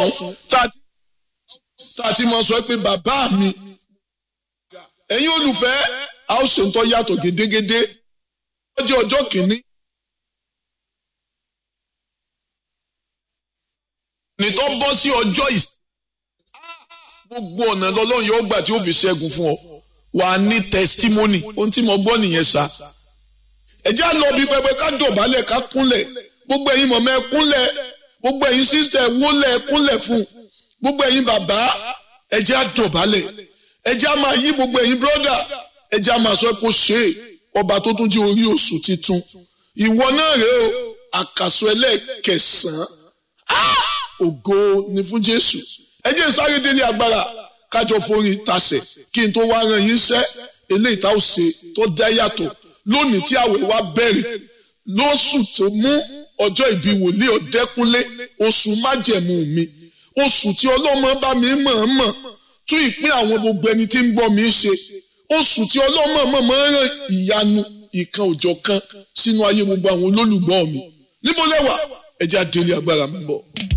tá a ti mọ sọ pé bàbá mi ẹ̀yin olùfẹ́ a ó ṣe ń tọ́ yàtọ̀ gédégédé ọjọ́ ọjọ́ kìíní. nìtọ́ bọ́ sí ọjọ́ ìsìn gbogbo ọ̀nà lọ́lọ́run yóò gbà tí ó fi ṣẹ́gun fún ọ wà á ní testimony ohun tí mo gbọ́ nìyẹn sa ẹ jẹ́ àlọ́ bí pẹpẹ ká dọ̀bálẹ̀ ká kúnlẹ̀ gbogbo ẹ̀yin mọ̀mọ́ ẹ kúnlẹ̀ gbogbo ẹ̀yin sísẹ̀ wólẹ̀ ẹ kúnlẹ̀ fún gbogbo ẹ̀yin bàbá ẹ jẹ́ àdọ̀bálẹ̀ ẹ jẹ́ àmà yí gbogbo ẹ̀yin brọ́dà ẹ jẹ́ àmà sọ pé ó ṣe é ọba tó tún jẹ́ orí oṣù titun ìwọ náà rèé o àkàsọ ẹlẹ́ẹ̀kẹsàn-án ògo ni fún Jésù ẹ jẹ́ sáré délé agbára kájọ forí tasẹ̀ kí n tó wá ran yín sẹ́ eléyìí tá ò ṣe tó dá yàtọ̀ lónìí tí àwẹ̀ wa bẹ̀rẹ̀ lóṣù tó mú ọjọ́ ìbí wòlíì ọ̀dẹ́kúnlé oṣù májẹ̀mú mi oṣù tí ọlọ́mọ bá mi mọ̀ọ́mọ̀ tún ìpín àwọn gbogbo ẹni tí ń gbọ́ mi ṣe oṣù tí ọlọ́mọ mọ̀ọ́mọ̀ ràn ìyanu ìkan òjọ̀ kan sínú ayé gbogbo àwọn olólùgbọ́ mi níbo lẹ́wà ẹ jẹ́ àdélé agbára mi bọ̀.